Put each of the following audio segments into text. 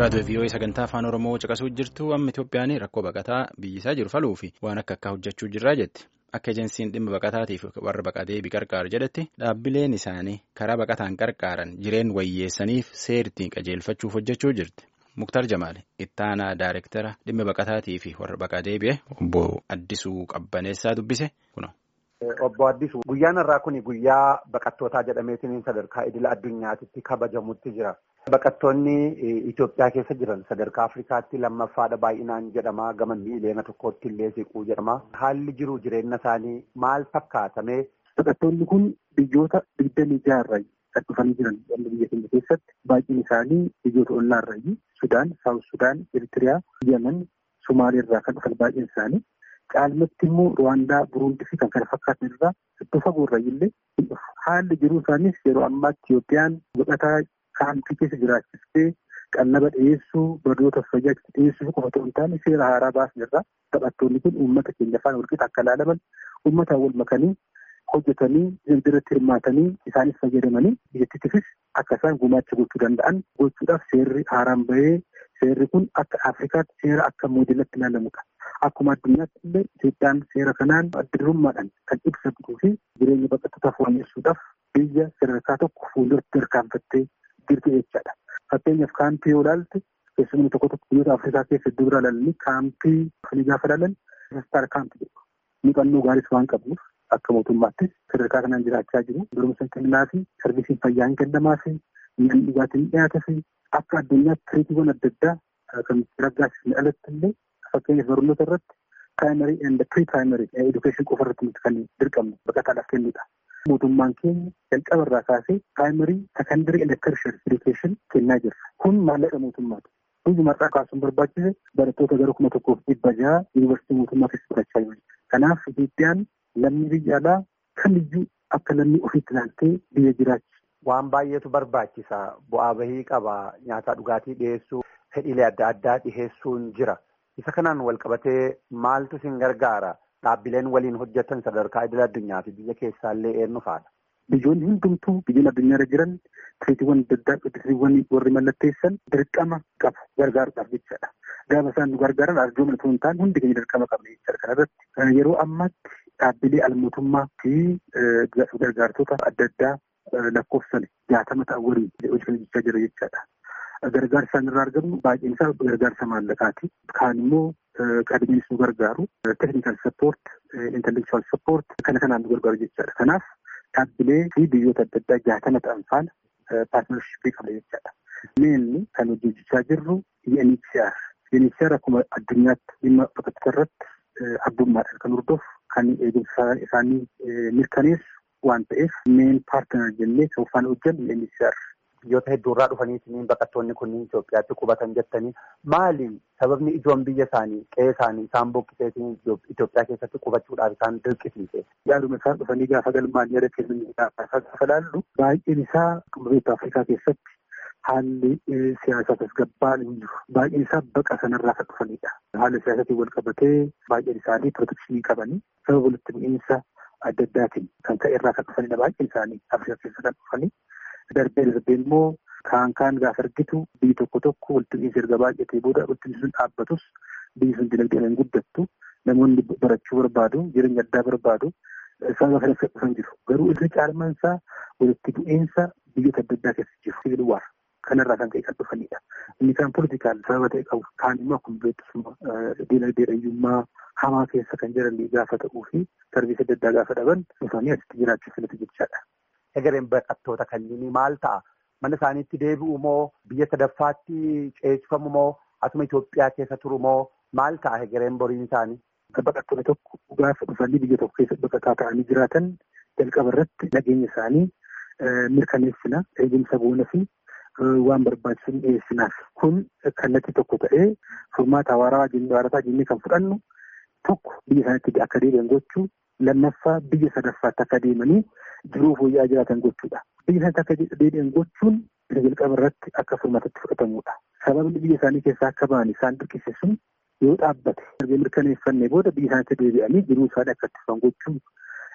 raadiyoo vii'oo sagantaa afaan oromoo caqasuu jirtu amma itoophiyaan rakkoo baqataa biyyisaa jiru faluu fi waan akka akka hojjechuu jirraa jetti akka ejeensiin dhimma baqataatiif warra baqatee biqarqaaru jedhetti dhaabbileen isaanii karaa baqataan qarqaaran jireen wayyeessaniif seertiin qajeelfachuuf hojjechuu jirti muktar jamaal ittaanaa daayirektara dhimma baqataatii fi warra baqatee bi'e obbo addisuu qabbaneessaa dubbise kuna. Obbo Addisuu guyyaan irraa kun guyyaa baqattootaa jedhameetiin sadarkaa idila addunyaatitti kabajamutti jira. Baqattoonni Itoophiyaa keessa jiran sadarkaa Afrikaatti lammaffaadha baay'inaan jedhama gama miiliyoona tokkootti illee siquu jedhama. Haalli jiru jireenya isaanii maal fakkaatamee? Baqattoonni kun biyyoota digdamii jaarraa kan dhufanii jiran biyya keenya keessatti baay'een isaanii biyyoota ollaarraa Sudaan, Saawus Sudaan, Eritiriyaa, Yemen, Somaaliirraa kan dhufan baay'een isaanii. Caalmatti immoo Ruwaandaa, Buruundii fi kan kana fakkaatan irraa iddoo fagoorraa illee haalli jiruu isaaniis yeroo ammaa Itoophiyaan baqataa kaampii keessa jiraachistee qallaba dhiyeessuu barnoota fayyaa dhiyeessuu qofa otoo hin taane seera haaraa baasan irraa taphattoonni kun uummata keenya afaan walqixa akka ilaalaman uummataan wal makanii hojjetanii dinagdeerratti hirmaatanii isaanis fayyadamanii biyyattiifis akka isaan gumaacha gochuu danda'an gochuudhaaf seerri haaraan bahee seerri kun akka Afrikaatti seera akka moodelatti ilaalamudha. Akkuma addunyaatti illee Itoophiyaan seera kanaan adda durummaadhaan kan ibsatu fi jireenya baqattootaa fooyyessuudhaaf biyya sadarkaa tokko fuulduratti tarkaanfattee jirti jechaadha. Fakkeenyaaf kaampii yoo ilaalte keessumaa tokko tokko biyyoota Afrikaa keessa iddoo biraa ilaalanii kaampii kan gaafa ilaalan sastaar kaampii jedhu. Muuxannoo gaariis waan qabnuuf akka mootummaattis sadarkaa kanaan jiraachaa jiru. Barumsa kennaa fi sarbiisiin fayyaa hin kennamaa fi nyaanni dhugaatiin dhiyaata fi akka addunyaatti tiriitiiwwan adda addaa kan raggaasisne alatti illee fakkeenyaaf barnoota irratti piraayimarii and pirii piraayimarii edukeeshin qofa irratti nuti kan dirqamnu baqataadhaaf kennudha. Mootummaan keenya jalqaba irraa kaasee piraayimarii sekandarii and tertiary edukeeshin kennaa jirra. Kun maallaqa mootummaati. Biyyi marraa kaasuun barbaachise barattoota gara kuma tokkoof dhibba jaha yuunivarsiitii mootummaa keessa barachaa jiru. Kanaaf Itoophiyaan lammii biyya alaa kamiyyuu akka lammii ofiitti ilaaltee biyya jiraachi. Waan baay'eetu barbaachisa. Bu'aa bahii qaba. Nyaataa dhugaatii dhiyeessuu, fedhiilee adda addaa dhiyeessuun jira. Isa kanaan wal qabatee maaltu isin gargaara? Dhaabbileen waliin hojjetan sadarkaa idil addunyaa fi biyya keessaallee eenyu faadha? Biyyoonni hundumtuu biyyoonni addunyaarra jiran tiriitiiwwan adda addaa tiriitiiwwan warri mallatteessan dirqama qabu gargaaruudhaaf jechaadha. Gaafa isaan nu gargaaran arjoomni osoo hin taane hundi keenya dirqama qabna jechaadha. Kanarratti yeroo ammaatti dhaabbilee almootummaa fi gargaartota adda addaa lakkoofsan jaatama ta'an waliin hojii kan hojjechaa jira jechaadha. Gargaarsa isaan irraa argamu baay'een isaa gargaarsa maallaqaati. Kaan immoo qabeeniis nu gargaaru. Teeknikal sappoort, intelektuwaal sappoort kana kanaan nu gargaaru jechaadha. Kanaaf dhaabbilee fi biyyoota adda addaa jaatama ta'an faana paartinarshippii qaba jechaadha. Meenni kan hojjechaa jirru UNHCR. UNHCR akkuma addunyaatti dhimma baqattoota irratti abbummaadhaan kan hordofu kan eegumsa isaanii mirkaneessu waan ta'eef meen paartinar jennee kan faana hojjennu UNHCR. Biyyoota hedduurraa dhufaniitiin baqattoonni kunniin Itoophiyaatti qubatan jettanii maali sababni ijoon biyya isaanii qe'ee isaanii isaan bokkiseetiin Itoophiyaa keessatti qubachuudhaaf isaan dirqisiise. Yaaduma isaan dhufanii gaafa galmaan yaada kennanii gaafa ilaallu baay'een isaa biyyoota Afrikaa keessatti haalli siyaasaa tasgabbaan hin jiru. Baay'een isaa baqa sanarraa kan dhufanidha. Haala siyaasatiin wal qabatee baay'een isaanii pirootekshinii qabanii sababa walitti bu'iinsa adda addaatiin kan ka'e irraa kan dhufanidha. Baay'een isaanii Afrikaa keessa kan dhufanii. Darbee darbee immoo kaan kaan gaafa argitu biyyi tokko tokko walitti bu'iinsa erga baay'atee booda walitti sun dhaabbatus biyyi sun dinagdeen hin guddattu namoonni barachuu barbaadu jireenya addaa barbaadu sababa kana dhufan jiru. Garuu irra caalmaan isaa walitti bu'iinsa biyyoota adda addaa keessa jiru. Sibiil waar kanarraa kan ka'e kan dhufanidha. Inni kaan poolitikaal sababa ta'e qabu kaan immoo akkuma beektusuma dinagdee dhayyummaa hamaa keessa kan jiran gaafa ta'uu fi sarbiisa adda addaa gaafa dhaban dhufanii asitti jiraachuu filatu jechaadha. Egereen baqattoota kanneenii maal ta'a? Mana isaaniitti deebi'u moo biyya sadaffaatti ceesifamu moo asuma Itoophiyaa keessa turu moo maal ta'a egereen boriin isaanii? Baqattoonni tokko gaafa dhufanii biyya tokko keessa baqataa ta'anii jiraatan jalqaba irratti nageenya isaanii mirkaneessina eegumsa boona fi waan barbaachisu dhiyeessinaaf. Kun kallattii tokko ta'ee furmaata hawaaraa hawaarataa jennee kan fudhannu tokko biyya isaaniitti akka deebi'an gochuu lammaffaa biyya sadaffaatti akka deemanii jiruu fooyya'aa jiraatan gochuudha. Biyya isaaniitti akka deebi'an gochuun jalqaba irratti akka furmaatatti fudhatamudha. Sababni biyya isaanii keessaa akka ba'an isaan dirqisiisu sun yoo dhaabbate erga mirkaneeffannee booda biyya isaaniitti deebi'anii jiruu isaanii akka itti fufan gochuun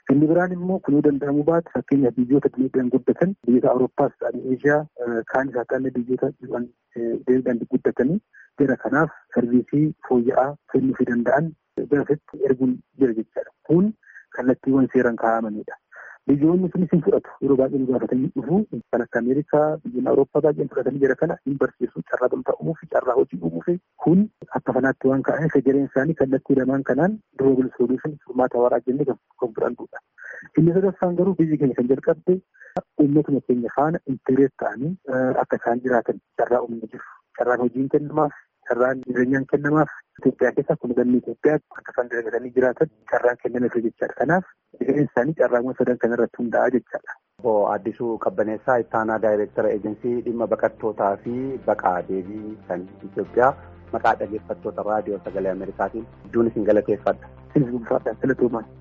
Inni biraan immoo kunuu danda'amuu baate fakkeenyaaf biyyoota dinagdeen guddatan biyyoota Awurooppaas ta'anii Eeshiyaa kaan isaa ta'anii biyyoota dinagdeen guddatanii jara kanaaf sarviisii fooyya'aa kennuufii danda'an gaafitti erguun jira jechaadha. Kun kallattiiwwan seeraan kaa'amanidha. Biyyoonni sunis hin fudhatu yeroo baay'ee nu gaafatanii dhufu kan akka Ameerikaa biyyoonni Awurooppaa baay'een fudhatanii jira kana hin barsiisu carraa gamtaa uumuu fi carraa hojii uumuu fi kun akka fanaatti waan ka'aniif egereen isaanii kallattii lamaan kanaan durable solution furmaata waaraa jennee kan fudhannudha. Inni sadaffaan garuu biyyi keenya kan jalqabde uummatuma keenya faana intireet ta'anii akka isaan jiraatan carraa uumne jiru. Carraan hojiin kennamaaf, carraan jireenyaan kennamaaf Itoophiyaa keessa akkuma galmi Itoophiyaa akka isaan dalagatanii jiraatan carraan kennameef jechaadha. Kanaaf egereen isaanii carraawwan sadan kana irratti hundaa'a jechaadha. Obbo Addisuu Qabbaneessaa ittaanaa daayireektara eejensii dhimma baqattootaa fi baqaa deebii kan Itoophiyaa maqaa dhaggeeffattoota raadiyoo sagalee Ameerikaatiin hedduun isin galateeffadha. Isin gulfaadhaan filatoomaan.